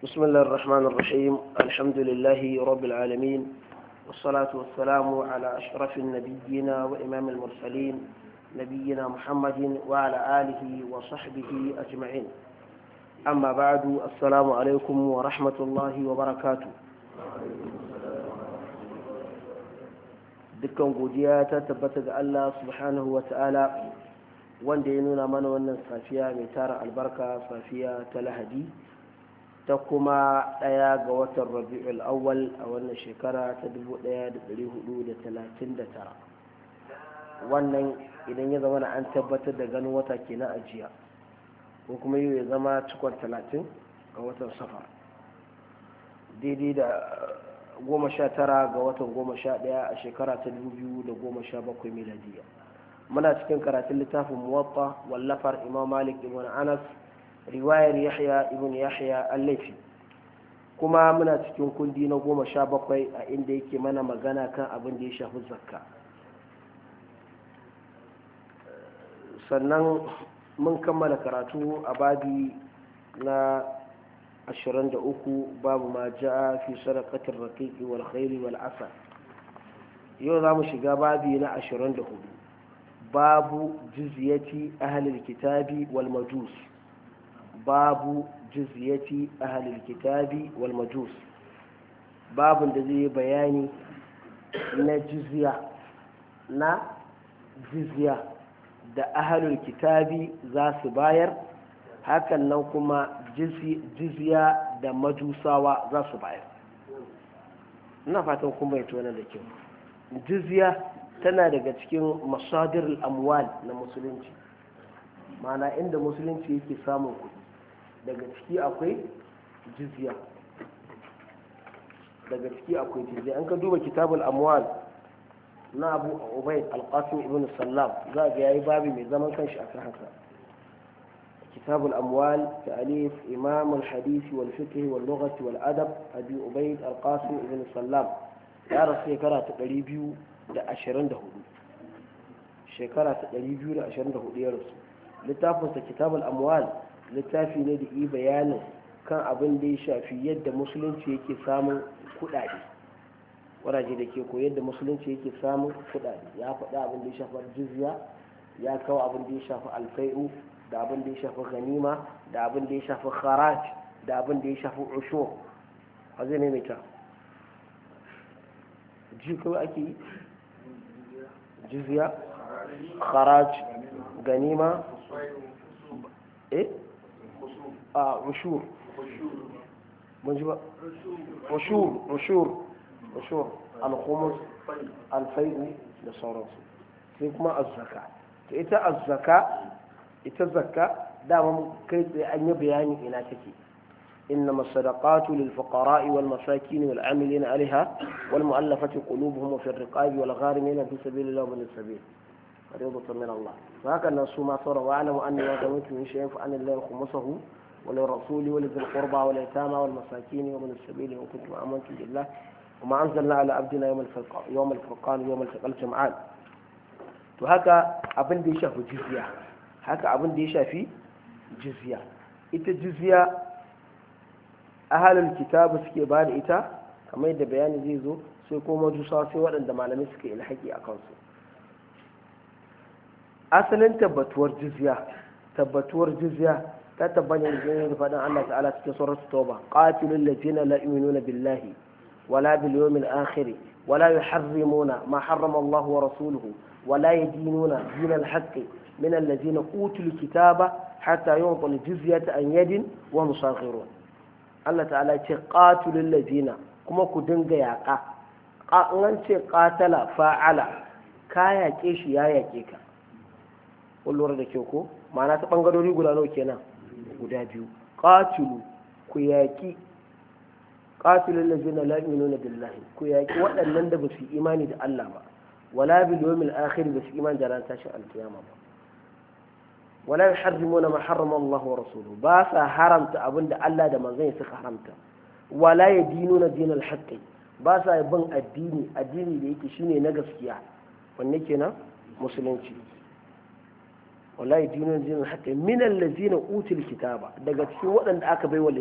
بسم الله الرحمن الرحيم الحمد لله رب العالمين والصلاة والسلام على أشرف النبيين وإمام المرسلين نبينا محمد وعلى آله وصحبه أجمعين أما بعد السلام عليكم ورحمة الله وبركاته dukkan godiya ta tabbata ga Allah subhanahu wa ta'ala wanda ya nuna mana wannan safiya mai tara albarka safiya ta lahadi ta kuma ɗaya ga watan rabi'ul awwal a wannan shekara ta 1439 wannan idan ya zama an tabbatar da ganin wata kenan a jiya ko kuma yau ya zama cikon 30 ga watan safar daidai da goma sha tara ga watan goma sha ɗaya a shekara ta dubu biyu da goma sha bakwai miladiya muna cikin karatun littafin muwatta wallafar imam malik ibn anas riwayar yahya ibn yahya al-laifi kuma muna cikin kundi na goma sha bakwai a inda yake mana magana kan abin da ya shafi zakka sannan mun kammala karatu a babi na ashirin da uku babu ma ja'a fi sadaqatir raqiqi wal khayli wal asa yau za mu shiga babi na ashirin da hudu babu jizyati ahlil kitabi wal majus babu jizyati ahlil kitabi wal majus babun da zai bayani na jizya na jizya da ahlul kitabi za su bayar hakan nan kuma jizya da majusawa za su bayar ina fatan kuma ya tona da kyau jizya tana daga cikin masadir amwal na musulunci mana inda musulunci yake samun kuɗi daga ciki akwai jizya daga ciki akwai jizya an ka duba kitabul amwal na abu ubaid alqasim ibn sallam za ga yayi babi mai zaman kanshi akan haka كتاب الأموال تأليف إمام الحديث والفقه واللغة والأدب أبي عبيد القاسم بن السلام يا رسول شكرا تقريبيو دا أشرن ده شكرا تقريبيو دا أشرن ده يا رسول littafinsa kitab al'amwal littafi ne da yi bayanin kan abin da ya shafi yadda musulunci yake samun kudade waraje da ke ko yadda musulunci yake samun kudade ya faɗi abin da ya shafi jizya ya kawo abin da ya shafi alfai'u da abin da ya shafi ganima da abin da ya shafi kharaj da abin da ya shafi ushur a zai maimaita ji kawai ake yi jizya kharaj ganima eh a ushur mun ji ba ushur ushur ushur al-khumus al-fai'u da sauransu sai kuma az-zaka to ita az-zaka ita zakka dama kai tsaye an yi bayani ina take إنما الصدقات للفقراء والمساكين والعاملين عليها والمؤلفة قلوبهم وفي الرقاب والغارمين في سبيل الله ومن السبيل فريضة من الله وهكذا نسوا صار واعلموا أن ما دمتم من شيء فأن الله خمسه وللرسول ولذي القربى واليتامى والمساكين ومن السبيل وإن كنتم آمنتم بالله وما أنزلنا على عبدنا يوم الفرقان يوم الفرقان يوم التقى الجمعان وهكذا أبن دي شافوا جزية haka abin da ya shafi jizya ita jizya ahalul kitabu suke ba da ita kamar yadda bayani zai zo sai kuma majusa sai waɗanda malamai suke ilhaki a kansu asalin tabbatuwar jizya tabbatuwar jizya ta tabbata ne da faɗin Allah ta'ala cikin suratul tauba qatilul ladina la yu'minuna billahi wala bil yawmil akhir wala yuharrimuna ma harrama Allah wa rasuluhu wala yadinuna dinal haqqi من الذين أوتوا الكتاب حتى يعطوا الجزية عن يد وهم صاغرون الله تعالى قاتل الذين كما كدنغ ياقا an ce katala fa'ala ka yaƙe shi ya yaƙe ka lura da kyau ko ma'ana ta ɓangarori guda nawa kenan guda biyu qatilu ku yaƙi qatilul ladzina la yu'minuna billahi ku yaƙi waɗannan da ba su imani da Allah ba wala bil yawmil akhir ba su imani da ran tashin alkiyama ba ولا يحرمون ما حرم الله ورسوله باسا حرمت أبن الله دا منزين سك حرمت ولا يدينون دين الحق باسا يبن الدين الدين اللي يكي شيني نقص كيا ونكينا مسلمتي ولا يدينون دين الحق من الذين أوتوا الكتاب daga cikin waɗanda aka bai wa